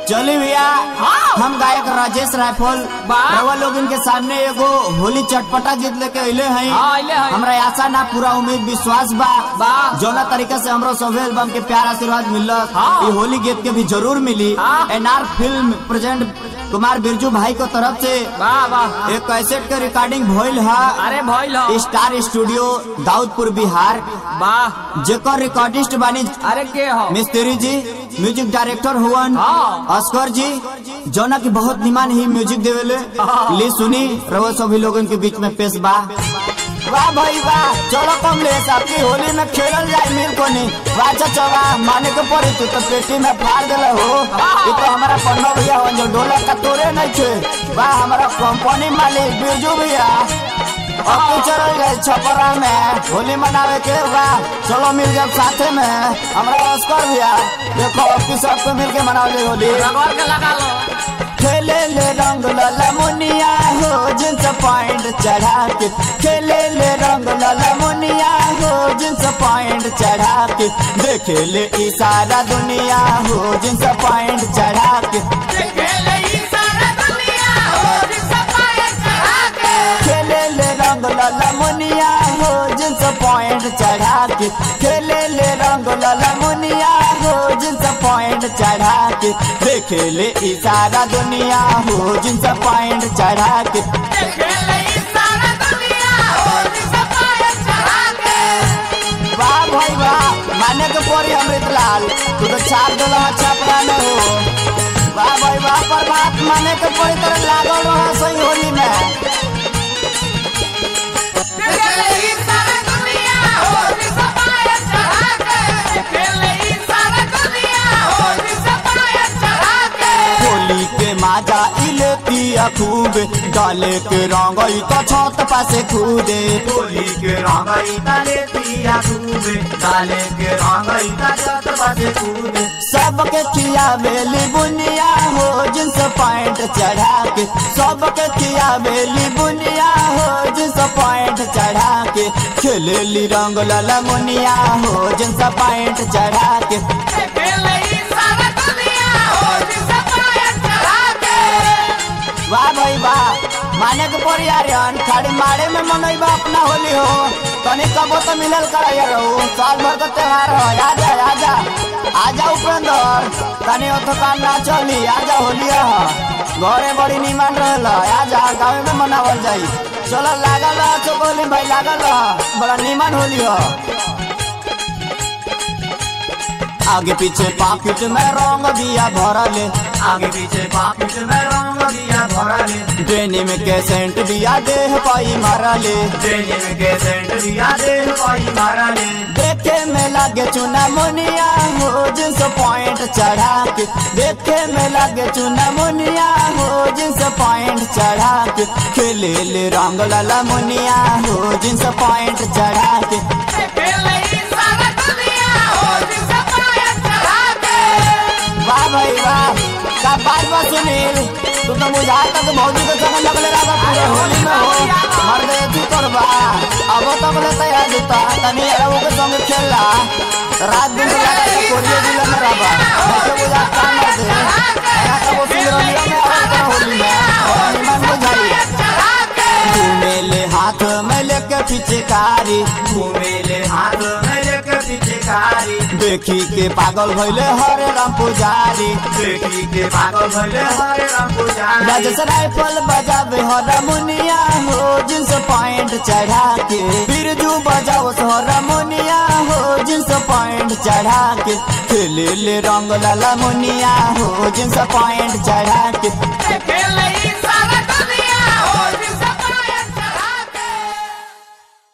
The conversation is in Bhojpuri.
चली भैया हम गायक राजेश रायफल वाह। रवा लोग इनके सामने एगो होली चटपटा जीत लेके अइले हैं हाँ, अइले हैं। हमरा आशा ना पूरा उम्मीद विश्वास बा वाह। जौना तरीका से हमरो सभे एल्बम के प्यार आशीर्वाद मिलत हाँ। ये होली गीत के भी जरूर मिली हाँ। NR film present Kumar Birju भाई को तरफ से वाह वाह एक कैसेट के रिकॉर्डिंग भइल है अरे भइल हो स्टार स्टूडियो दाऊदपुर बिहार वाह जेकर रिकॉर्डिस्ट बानी अरे के हो मिस्त्री जी म्यूजिक डायरेक्टर हुवन हाँ। अस्कर जी जौना की बहुत निमान ही म्यूजिक देवेले हाँ। ली सुनी रवो सभी लोगन के बीच में पेश बा वाह भाई वाह चलो कमलेश आपकी होली में खेलल जाए मिल को नहीं वाह चाचा वाह माने के पड़ी तू तो पेटी में फाड़ देले हो ये तो हमारा पन्नो भैया हो जो डोला का तोरे नहीं थे वाह हमारा कंपनी मालिक बिरजू भैया अब तो चल गए छपरा में होली मनावे के बा चलो मिल गए साथे में हमारा अस्कर भैया देखो अब की सबको मिल के मनावे होली रगड़ के लगा लो खेले ले रंग लाला मुनिया हो जिन्स पॉइंट चढ़ा के खेले ले रंग लाला मुनिया हो जिन्स पॉइंट चढ़ा के देखे ले ई सारा दुनिया हो जिन्स पॉइंट चढ़ा के खेले ले रंग लाला मुनिया हो जिन्स पॉइंट चढ़ा के खेले ले रंग लाला मुनिया हो जिन्स पॉइंट चढ़ा के देखे ले ई सारा दुनिया हो जिन्स पॉइंट चढ़ा के वाह भाई वाह माने के पोरी अमृत लाल तू तो छाप दिला छापरा में हो वाह भाई वाह प्रभात माने के पोरी तरह लागल रहा सही होली में होली के माजा इलेती खूब डाले के रंगई तो छत पासे कूदे होली के रंगई ताले पिया कूदे डाले के रंगई ता छत पासे कूदे सबके किया बेली बुनिया हो जिन्स पॉइंट चढ़ा के सबके किया बेली बुनिया हो जिन्स पॉइंट चढ़ा के खेलेली रंग लाला मुनिया हो जिन्स पॉइंट चढ़ा के वाह भाई वाह माने के पड़ी यार खाड़ी मारे में मनई बा अपना होली हो तनी कबो तो मिलल करा यार हो साल भर का त्योहार हो आजा आजा आजा उपेंद्र तनी ओतो काम ना चली आजा होली हो घरे बड़ी निमान रहल आजा गाँव में मनावल जाई चलो लागल रह चोकोली भाई लागल रह बड़ा निमान होली हो आगे पीछे पाकिट में रंग दिया भरले आगे पीछे पाकिट में रंग दिया भरले डेनिम के सेंट दिया देह पाई मारले डेनिम के सेंट दिया दे पाई मारले देखे में लगे चुना मुनिया हो जिन्स पॉइंट चढ़ा के देखे में लगे चुना मुनिया हो जिन्स पॉइंट चढ़ा के खेले ले रंग लाला मुनिया हो जिन्स पॉइंट चढ़ा के वाह भाई वाह का बात बा सुनील तू तो मुझा तक भौजी के संग लगले रहा पूरे होली में हो मर गए तू करबा अब तक ले तैयार जुता तनी अरबो के संग खेलला रात दिन लगा के कोरियो दिल में रहबा ऐसे बुझा काम मर दे यहाँ का वो सिंगरनिया में और का होली में और निमन बुझाई घूमेले हाथ में लेके पिचकारी घूमेले हाथ में लेके पीछे कारी देखी के पागल भइले हरे राम पुजारी देखी के पागल भले हरे राम पुजारी राजस राइफल बजावे हरमुनिया हो जिन्स पॉइंट चढ़ा के बिरजू बजाओ हरमुनिया हो जिन्स पॉइंट चढ़ा के खेले ले रंग लाला मुनिया हो जिन्स पॉइंट चढ़ा